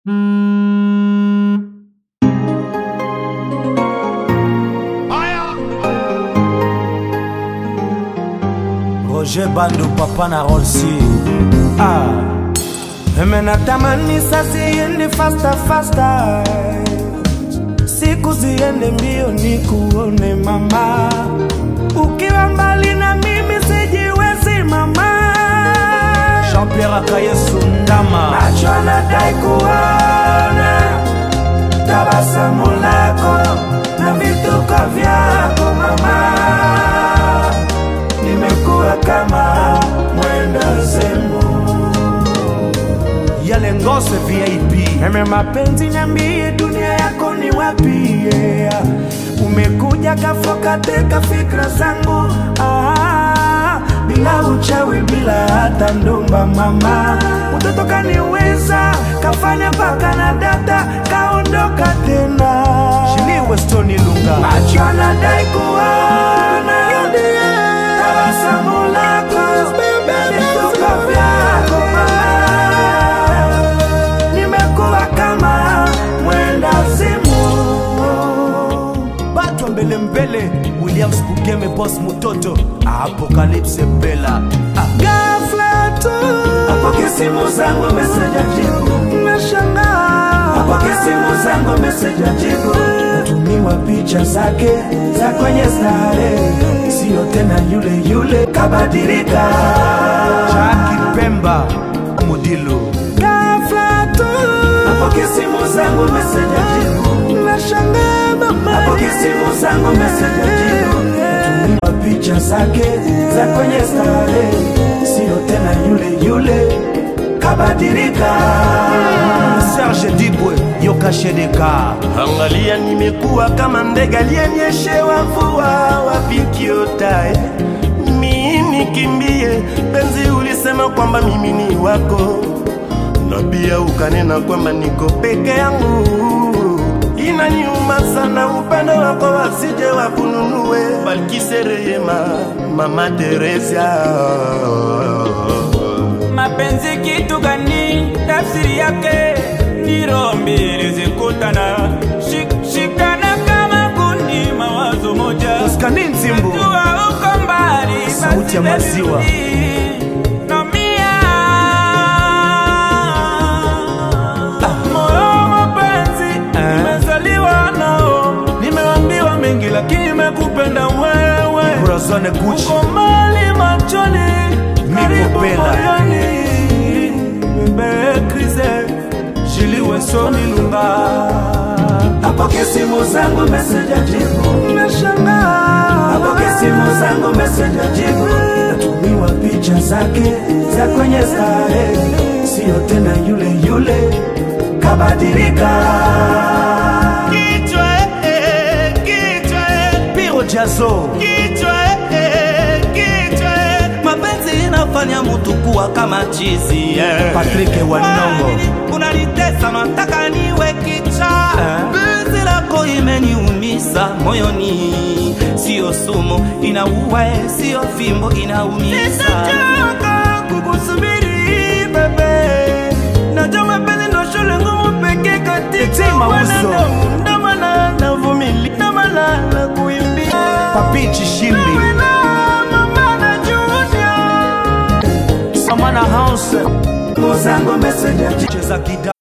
Roger Bando papa na Rolsi ah. Eme natamani sasa iende faster faster Siku ziende mbio ni kuone mama Ukiwa mbali na mimi sijiwezi mama Jean-Pierre Akayesu Ndama Macho anadai kuona Tabasamu lako na vituko vyako mama nimekuwa kama mwenda zemu yale ngose vip eme mapenzi nyambie dunia yako ni wapi yeah. umekuja kafokateka fikra zangu ah, bila uchawi bila hata ndumba mama mtoto kaniweza kafanya mpaka na data kaondoka tena shiliwe stoni lunga macho anadai kuona tabasamu lako vituko vyako mama nimekuwa kama mwenda simu batwa mbele mbele williams bugeme bos mutoto apokalipse bela gafla tu apoke simu zangu meseja jibu nashangaa apoke simu zangu meseja jibu natumiwa picha zake za kwenye stare sio tena yule yule kabadilika Jackie Pemba Mudilu Ghafla tu Apoke simu zangu meseja jibu Nashangaa mama Apoke simu zangu meseja jibu Natumiwa picha zake za kwenye stare sio tena yule yule kabadilika Serge Dibwe Yoka Shedeka Angalia, nimekuwa kama ndege aliyenyeshewa mvua, wapi kiotae mimi nikimbie? Penzi, ulisema kwamba mimi ni wako, na pia ukanena kwamba niko peke yangu. Inaniuma sana upendo wako, wasije wakununue. Balkise Rehema, Mama Teresia mapenzi kitu gani? Tafsiri yake ni roho mbili zikutana, Shik, shikana kama kundi, mawazo moja. Oskani Nzimbu Jua uko mbali, Sauti ya basi maziwa. baridi, naumia. Moyo wa mapenzi nimezaliwa nao, nimeambiwa mengi, lakini nimekupenda wewe Corazon Gucci uko mbali machoni, karibu Bella. moyoni. Bebe Krize, Jili Wesoni Lunga. Apoke simu zangu meseja jibu Nashangaa. Apoke simu zangu meseja jibu Natumiwa picha zake za kwenye stare Sio tena yule yule kabadilika kichwa, eh, kichwa, eh. Piro Jazo kichwa eh, kichwa eh. mapenzi inafanya mutu kuwa kama chizi eh. Patrick Wanongo Kwani unanitesa nataka niwe kicha Eh. penzi lako imeniumisa moyoni sio sumu inaua eh, sio fimbo inaumiza Sitachoka kukusubiri bebe, najua mapenzi ndo shule ngumu pekee Eti katika mauzo. wanadamu. Ndo maana navumilia, ndo maana nakuimbia. Papi Chishimbi Wewe na mama na Junior. Samana House Muzango meseja Cheza kida